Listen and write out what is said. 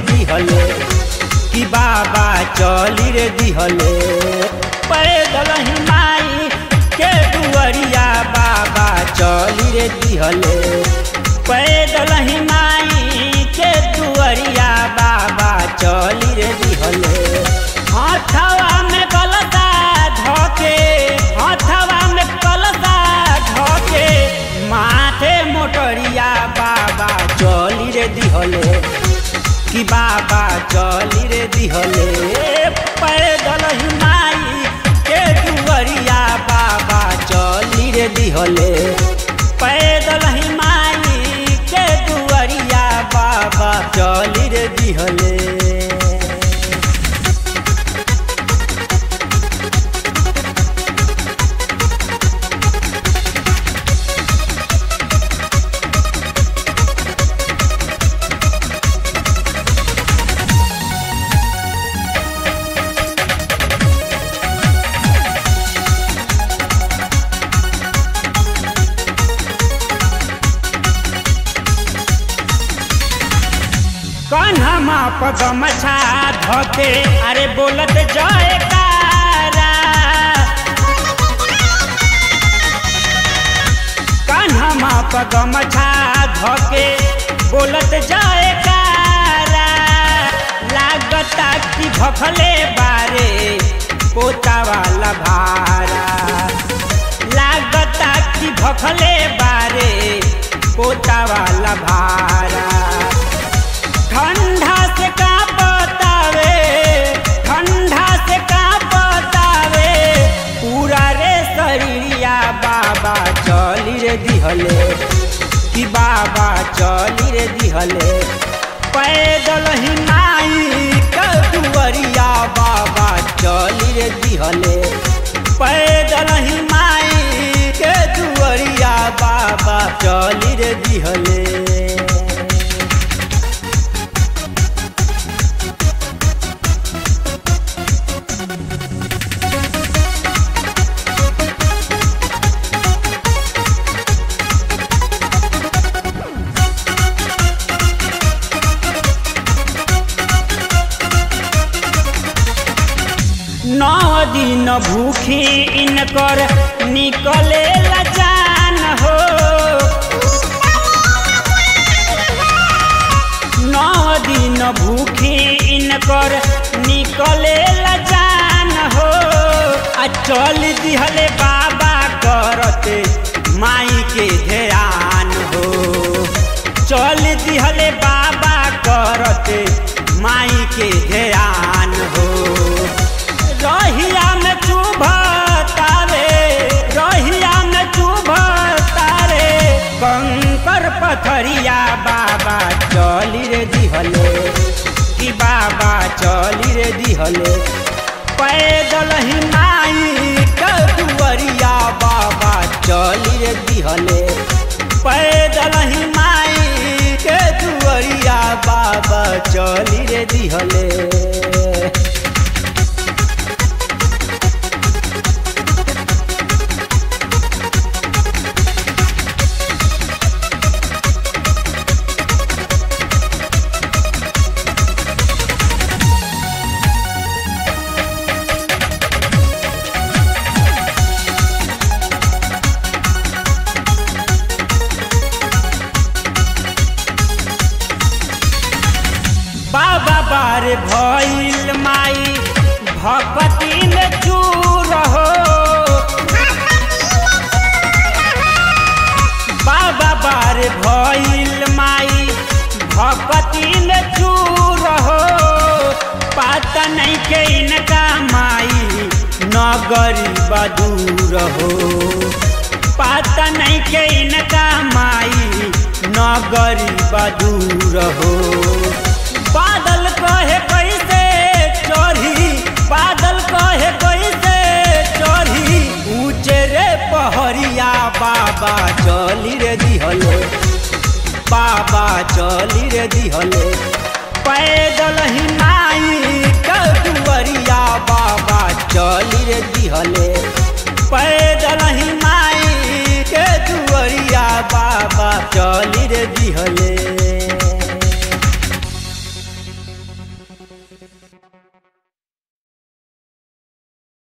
दिहले कि बाबा चली रे दिहले पैदल ही माई के दुअरिया बाबा चली रे दिहले पैदल ही माई के दुअरिया बाबा चली रे दिहले हथवा में गलता धोके हथवा में कलता धोके माथे मोटरिया बाबा चली रे दिहले कि बाबा चली रे दिहले पैदल ही माई के दुअरिया बाबा चली रे दिहले पैदल ही माई के दुअरिया बाबा चली रे दिहले कन्हमा पगमछा धोके अरे बोलत जाए कारा कन्हमा पगमछा धोके बोलत जाए कारा लागता कि भखले बारे पोता वाला भारा लागता कि भखले बारे पोता वाला भारा ठंडा से का बतावे ठंडा से का बतावे पूरा रे शरीरिया बाबा चली रे दिहले कि बाबा चली रे दिहले पैदल ही नाई कदुअरिया बाबा चली रे दिहले पैदल ही माई के दुअरिया बाबा चली रे दिहले नौ दिन भूखी इनकर निकले जान हो नौ दिन भूखी इनकर निकले जान हो आ चल दिहले बाबा करते माई के ध्यान हो चल दिहले बाबा करते माई के ध्यान हो रहिया में चुभतारे रहिया में चुभतारे कंकर पथरिया बाबा चली रे दिहले कि बाबा चली रे दिहले पैदल ही माई कदुअरिया बाबा चली रे दिहले पैदल ही माई के दुअरिया बाबा चली रे दिहले बाबा बार भइल माई भगवती में चूर हो बाबा बार भइल माई भगवती में चूर हो पता नहीं के इनका माई नगरी बदूर हो पता नहीं के इनका माई नगरी बदूर हो बादल कहे कैसे चढ़ी बादल कहे कैसे चढ़ी ऊंचे रे पहरिया बाबा चली रे दिहले बाबा चली रे दिहले पैदल ही नाई कदुअरिया बाबा चली रे दिहले पैदल ही माई